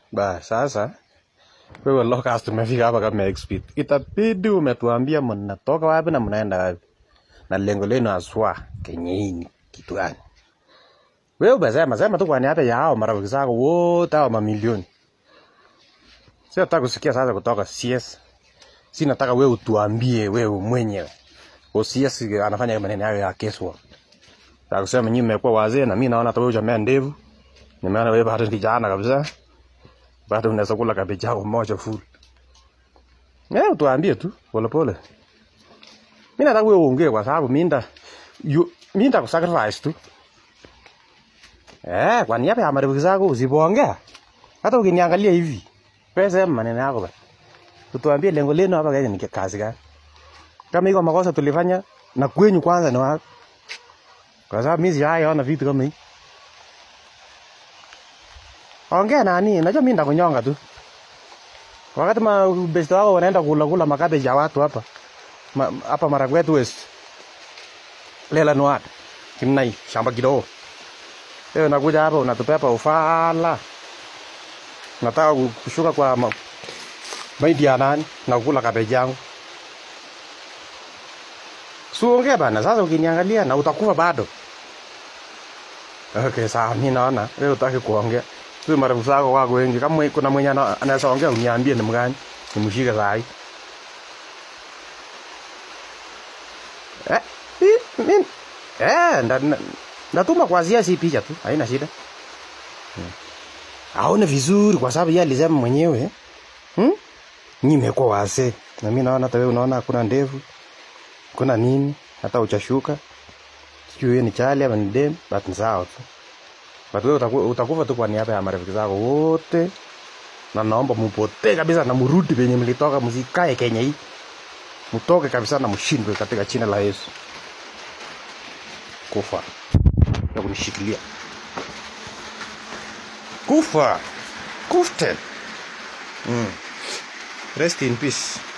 Ba, sasa wewe locust umefika hapa kama expert. Itabidi umetuambia mnatoka wapi na mnaenda wapi. Na lengo lenu haswa kenye hii ni kitu gani? Wewe umesema sema tu kwa niaba ya hao marafiki zako wote hao mamilioni. Sio nataka kusikia sasa kutoka CS. Si nataka wewe utuambie wewe mwenyewe. O CS anafanya maneno hayo ya kesho. Nataka kusema nyinyi mmekuwa wazee na mimi naona hata wewe hujamea ndevu. Nimeona wewe bado ni kijana kabisa. Bado unaweza kula kabeji yako moja full. Eh, tuambie tu pole pole. Mimi nataka wewe uongee kwa sababu mimi nda you- mimi nda kusacrifice tu. Eh, kwa niaba ya marafiki zako usipoongea. Hata ukiniangalia hivi. Wewe sema maneno yako bana. Tutuambie lengo lenu hapa Kenya ni kazi gani? Kama iko makosa tulifanya na kwenyu kwanza ni wapi? Kwa sababu mimi sijaona vitu kama hii. Ongea nani? Najua mimi ndakunyonga tu. Wakati ma best wako wanaenda kula kula makabeji ya watu hapa. Ma, hapa Marakwet West. Lela Nuat. Kimnai shamba kidogo. Wewe unakuja hapa unatupepa ufala. Nataka ku- kushuka kwa ma, maidi ya nani na kula kabeji yangu. Suongea bana, sasa ukiniangalia na utakufa bado. Okay, sawa, mimi naona wewe utaki kuongea. Sio marafiki zako wako wengi. Kama mwe- kuna mwenye ana- anaweza ongea uniambie ni mgani. Nimshike saa hii. Eh, mi- mi- eh, nda- nda- ndatuma kwa zia si picha tu, haina shida. Hmm. Aone vizuri kwa sababu yeye alisema mwenyewe. Hmm? Nyinyi mmekuwa wazee. Na mimi naona hata wewe unaona hakuna ndevu. Kuna nini? Hata uchashuka. Sijui wewe ni chali ama ni dem, but ni sawa tu. But wewe utaku, utakufa tu kwa niaba ya marafiki zako wote. Na naomba mupotee kabisa na murudi penye mlitoka, msikae Kenya hii. Mtoke kabisa na mshindwe katika jina la Yesu. Kufa na kunishikilia. Kufa. Kuften. Mm. Rest in peace.